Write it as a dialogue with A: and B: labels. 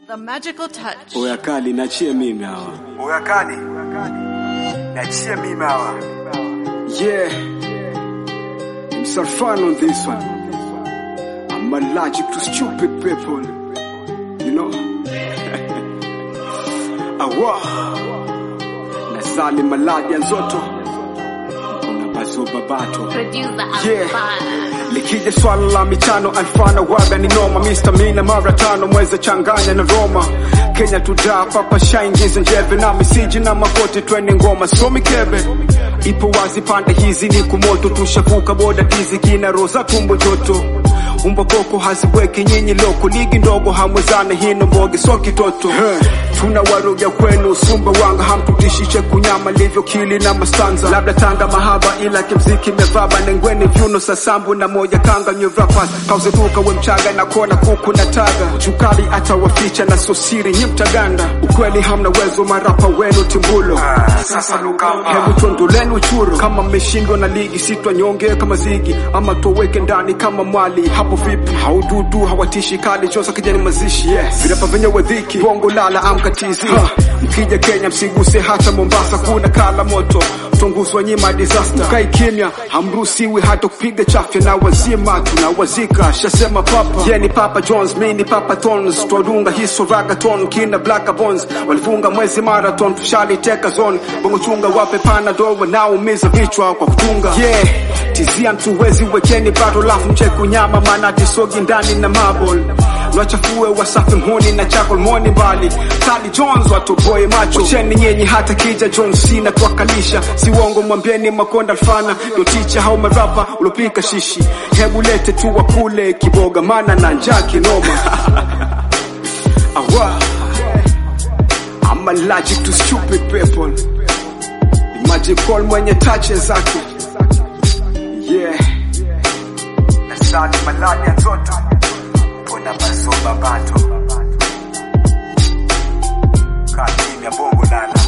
A: The magical touch.
B: Oya kali nachie mimi hawa.
C: Oya kali. Nachie mimi hawa.
B: Yeah. I'm so fun on this one. I'm allergic to stupid people. You know? Awa. Nazali maladi ya nzoto. Kuna bazoba bato.
A: Producer
B: Yeah.
A: Alfana.
B: Likija swala la michano alfana waga ni noma Mr. Mina mara tano mweze changanya na Roma Kenya tudaa papa shaingiza njeve na misiji na makoti twende ngoma so mikebe ipo wazi pande hizi ni kumoto tushavuka boda tizi kina roza tumbo joto umbo koko haziweki nyinyi loko ligi ndogo hamwezane hino mboge so kitoto tuna waroga kwenu usumba wanga hamtutishiche kunyama livyo kili na mastanza labda tanga mahaba ila kimziki mevaba nengweni vyuno sasambu na moja kanga nyevrapas kauzetuka we mchaga na kona kuku na taga chukali atawaficha na sosiri nyi mtaganda ukweli hamna wezo marapa wenu timbulo
C: Sasa Lukamba.
B: hebu tuondoleni uchuro kama mmeshindwa na ligi sitwa nyonge kama zigi ama tuweke ndani kama mwali hapo vipi haududu hawatishi kali chosa kijani mazishi yes. virapa venyewe dhiki bongo lala amkatizi ha. mkija kenya msiguse hata mombasa kuna kala moto tunguzwa nyima disaster kai kimya hamruhusiwi hata kupiga chafya na wazima tunawazika shasema papa ye ni papa jones mi ni papa tons twadunga hiso ragaton kina black bones walifunga mwezi marathon tushaliteka zone bongo chunga wape panadol wanaoumiza vichwa kwa kutunga yeah tizia mtuwezi wekeni bado lafu mcheku nyama maana tisogi ndani na mabol wachafue wasafi mhoni na chakol moni mbali Tali Jones watoboe macho cheni nyenyi hata kija John Cena twakalisha si uongo mwambieni makonda alfana ndo ticha hao marapa ulopika shishi hebu lete tu wakule kiboga mana na njaa kinoma Awa. I'm allergic to stupid people Imagine call mwenye tache zake yeah
C: Nazali maladi ya nzoto. Kuna bazoba bato. Kaa kimya bongo lala.